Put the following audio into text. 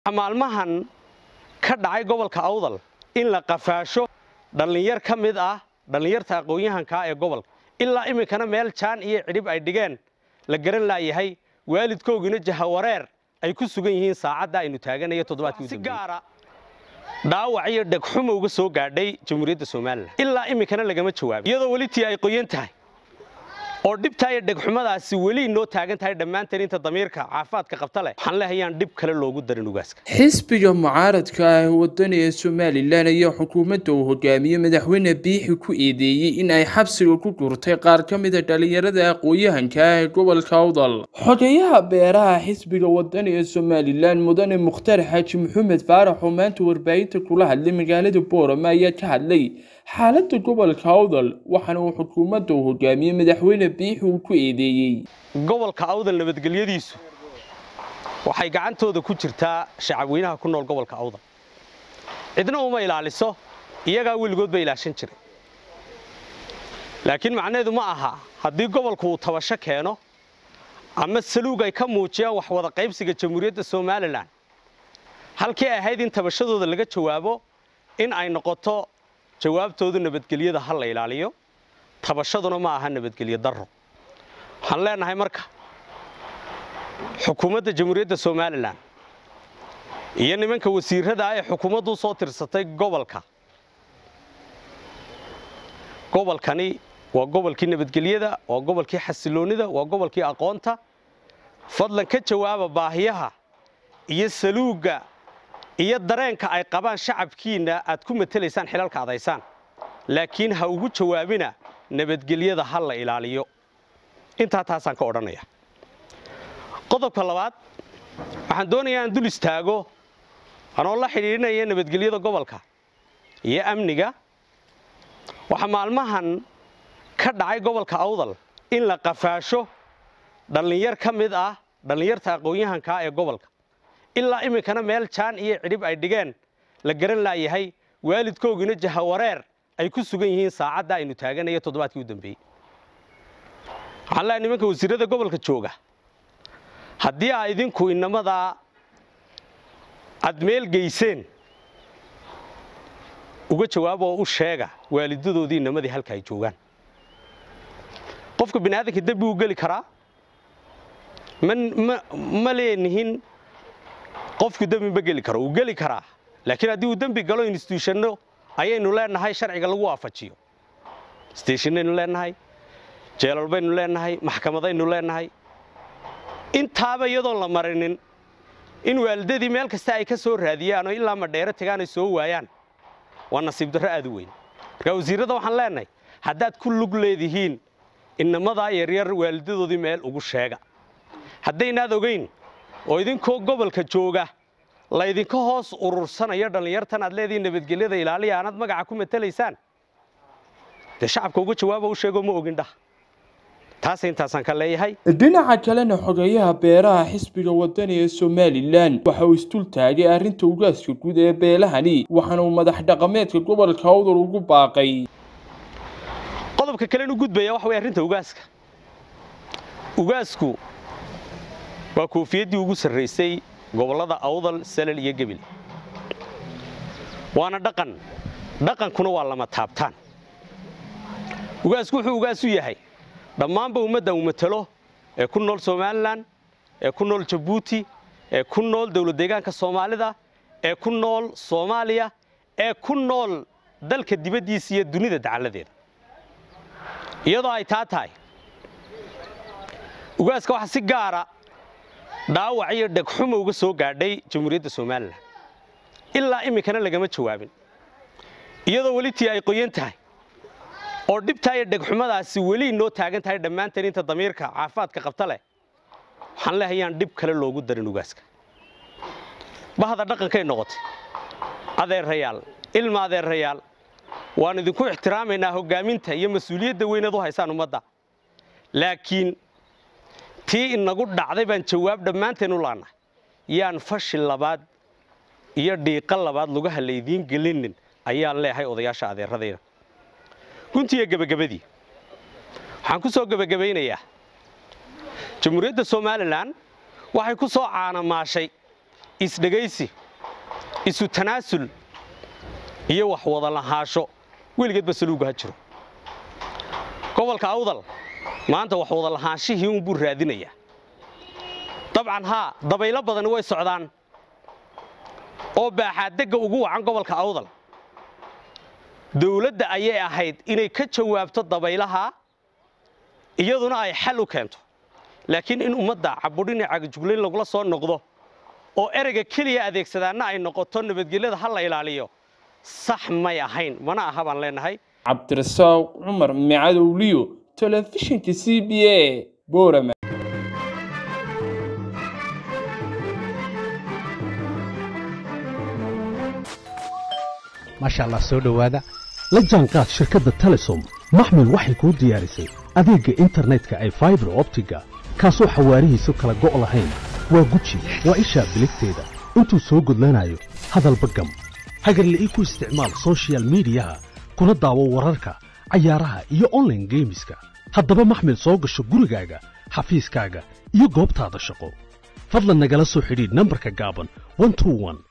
maalmahan ka dhacay gobolka awdal in la qafaasho dhallinyar ka mid ah dhallinyarta aqoon-yahankaa ee gobolka ilaa iminkana meel jaan iyo cidhib ay dhigeen la garan laayahay waalidkoogina jahawareer ay ku sugan yihiin saacadda aynu taaganayo toddobaadkii si gaara dhaawac iyo dhegxuma uga soo gaadhay jamhuuriyadda somalilan ilaa iminkana lagama jawaabin iyadoo weli tii ay qoyan tahay oo dhibtaa iyo dhegxumadaasi weli inoo taagan tahay dhammaanteen inta damiirka caafimaadka qabta leh waxaan leehayaan dhib kale loogu darin ugaaska xisbiga mucaaradka ah wadani ee somalilan ayaa xukuumadda uu hogaamiye madaxweyne biixi ku eedeeyey in ay xabsiga ku gurtay qaar ka mida dhalinyarada aqoon-yahanka ah ee gobolka awdal xogeyaha beeraha xisbiga wadani ee somalilan mudane mukhtar xaaji maxamed faarax oo maanta warbaahinta kula hadlay magaalada boorama ayaa ka hadlay xaaladda gobolka awdal waxaana uu xukuumadda uu hogaamiye madaxweyne biixi uu ku eedeeyey gobolka awdal nabadgelyadiisu waxay gacantooda ku jirtaa shacabweynaha ku nool gobolka awdal cidna uma ilaaliso iyagaa weligood ba ilaashan jiray laakiin macnaheedu ma aha haddii gobolku uu tabasho keeno ama saluug ay ka muujiyaan wax wada qaybsiga jamhuuriyadda somalilan halkii ay ahayd in tabashadooda laga jawaabo in ay noqoto jawaabtoodu nabadgelyada ha la ilaaliyo tabashaduna ma aha nabadgelyo darro waxaan leenahay marka xukuumadda jamhuuriyadda somalilan iyo nimanka wasiirrada ah ee xukuumaddu soo tirsatay gobolka gobolkani waa gobolkii nabadgelyada waa gobolkii xasiloonnida waa gobolkii aqoonta fadlan ka jawaaba baahiyaha iyo saluugga iyo dareenka ay qabaan shacabkiinna aad ku matelaysaan xilalka adaysaan laakiin ha ugu jawaabina nabadgelyada ha la ilaaliyo intaa taasaan ka odhanaya qodobka labaad waxaan doonayaa aan dul istaago anoo la xidhiidhinaya nabadgelyada gobolka iyo amniga waxaa maalmahan ka dhacay gobolka awdal in la qafaasho dhallinyar ka mid ah dhallinyarta aqoon-yahankaa ee gobolka ilaa iminkana meel jaan iyo cidhib ay dhigeen la garan laayahay waalidkoogina jahawareer ay ku sugan yihiin saacadda aynu taaganayo toddobaadkii u dambeeyey waxaan leehay nimanka wasiirrada gobolka jooga haddii aa idinku inamadaa aad meel geyseen uga jawaab oo u sheega waalidadoodii inamadii halka ay joogaan qofka bini aadamka dembi uu geli karaa ma leenihin qofku dembi ma geli karo uu geli karaa laakiin haddii uu dembi galo instituushano ayaynu leenahay sharciga lagu waafajiyo steshinaynu leenahay jeelal baynu leenahay maxkamadaynu leenahay intaaba iyadoon la marinin in waalidadii meel kasta ay ka soo raadiyaan oo ilaa madheero tagaan ay soo waayaan waa nasiib darro aad u weyn markaa wasiirradda waxaan leenahay haddaad ku lug leedihiin inamadaa yaryar waalidadoodii meel ugu sheega haddaynaad ogayn oo idinkoo gobolka jooga laydinka hoos urursanayo dhallinyartan aad leedihiin nabadgelyada ilaaliya aanaad magaca ku matelaysaan dee shacabka uga jawaaba u sheegoo ma ogin dhah taas intaasaan ka leeyahay dhinaca kalena xogeyaha beeraha xisbiga wadani ee somalilan waxa uu isdul taagay arrinta ugaaska guud ee beelahani waxaana uu madax dhaqameedka gobolka awdal ugu baaqay qodobka kalenu gudbaya waxa way arrinta ugaaska ugaasku waa koofiyaddii ugu sarraysay gobollada awdal salal iyo gebil waana dhaqan dhaqankuna waa lama taabtaan ugaasku wuxuu ugaas u yahay dhammaanba ummadda uu matalo ee ku nool somalilan ee ku nool jabuuti ee ku nool dowlad deegaanka soomaalida ee ku nool soomaaliya ee ku nool dalka dibaddiisa iyo dunida dacalladeeda iyadoo ay taa tahay ugaaska waxaa si gaara dhaawac iyo dhegxuma uga soo gaadhay jamhuuriyadda somalilan ilaa iminkana lagama jawaabin iyadoo weli tii ay qoyan tahay oo dhibtaa iyo dhegxumadaasi weli inoo taagan tahay dhammaanteen inta damiirka caafimaadka qabta leh waxaan leehayaan dhib kale loogu darin ugaaska bahda dhaqankay noqotay adeerayaal ilma adeerayaal waan idinku ixtiraamaynaa hoggaaminta iyo mas-uuliyadda weynaad u haysaan ummadda laakiin tii inagu dhacday baan jawaab dhammaanteen u laannahay yaan fashi labaad iyo dhiiqa labaad lugaha laydiin gelinin ayaan leehay odayaasha adeeradayda guntiiyo gebagabadii waxaan ku soo gebagabaynayaa jamhuuriyadda somalilan waxay ku soo caanamaashay isdhegaysi isu tanaasul iyo wax wada lahaasho weligeedba saluugu ha jiro gobolka awdal maanta wax wada lahaanshihii unbuu raadinayaa dabcan haa dabaylo badani way socdaan oo baaxaaddegga ugu wacan gobolka awdal dawladda ayay ahayd inay ka jawaabto dabaylaha iyaduna ay xal u keento laakiin in ummadda cabudhini cagajuglayn lagula soo noqdo oo ereyga keliya adeegsadaanna ay noqoto nabadgelyada ha la ilaaliyo sax may ahayn mana aha baan leenahay cabdirasaaq cumar micadowliyo telefishinka c b a boorama maasha allah soo dhowaada la jaanqaad shirkadda telesom maxmil waxay kuu diyaarisay adeegga internetka ay faibar optiga kaasoo xawaarihiisu kala go' lahayn waa guji waa ishaa biligteeda intuu soo gudlanayo hadalba gam hagarla'ii ku isticmaal sochial midiyaha kuna daawo wararka cayaaraha iyo onlaine geemiska haddaba maxmil soo gasho gurigaaga xafiiskaaga iyo goobtaada shaqo fadlan nagala soo xidhiidh nambarka gaaban